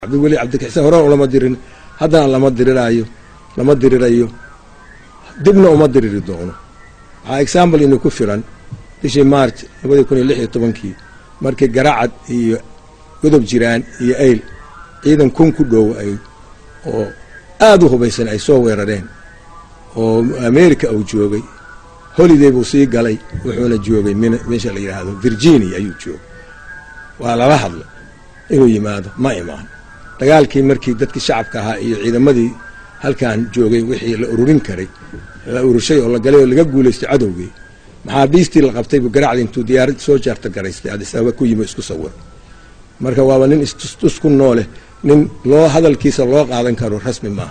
cabdiweli cabdikixsaan horena ulama dirin haddana lama diriraayo lama dirirayo dibna uma diriri doono waxaa example ina ku filan bishii march labadii kun iyo lix iyo tobankii markii garacad iyo godob jiraan iyo ayl ciidan kun ku dhow ay oo aada u hubaysan ay soo weerareen oo america uu joogay holiday buu sii galay wuxuuna joogay min meesha la yidhaahdo virginia ayuu joogay waa lala hadlay inuu yimaado ma imaan dagaalkii markii dadkii shacabka ahaa iyo ciidamadii halkan joogay wixii la ururin karay la ururshay oo la galay oo laga guulaystay cadowgii maxaabiistii la qabtay buu garacdi intuu diyaarad soo jaarta garaystay adis ababa ku yimi isku sawir marka waaba nin istustus ku nooleh nin loo hadalkiisa loo qaadan karo rasmi maaha